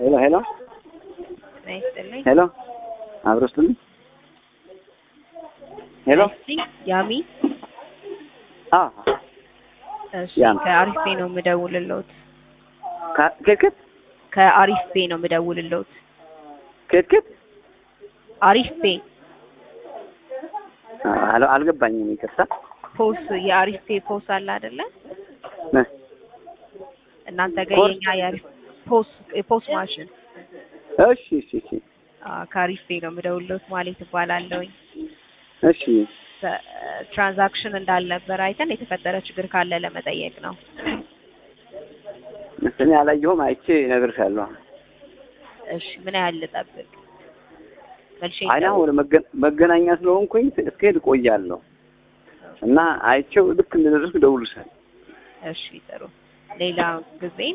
ሄሎ ሄሎ ጤና ይስጥልኝ። ሄሎ አብሮ ስትልኝ ሄሎ እስቲ ያሚ አ እሺ፣ ያሚ። ከአሪፍ ቤ ነው የምደውልልዎት። ከክት ከአሪፍ ቤ ነው የምደውልልዎት። ከክት አሪፍ ቤ አልገባኝም። ይቅርታ ፖስ የአሪፍ ቤ ፖስ አለ አይደለ? ነ እናንተ ጋር ፖስ? የኛ የአሪፍ ፖስ የፖስ ማሽን እሺ እሺ እሺ አ፣ ከአሪፍ ቤ ነው የምደውልልዎት ማለት እባላለሁኝ። እሺ ትራንዛክሽን እንዳልነበር አይተን የተፈጠረ ችግር ካለ ለመጠየቅ ነው። እኔ አላየሁም። አይቼ እነግርሻለሁ። እሺ፣ ምን ያህል ልጠብቅ? መልሼ አይና ወደ መገ- መገናኛ ስለሆንኩኝ እስክሄድ እቆያለሁ እና አይቼው ልክ እንደደረስኩ እደውልልሻለሁ። እሺ፣ ጥሩ። ሌላ ጊዜ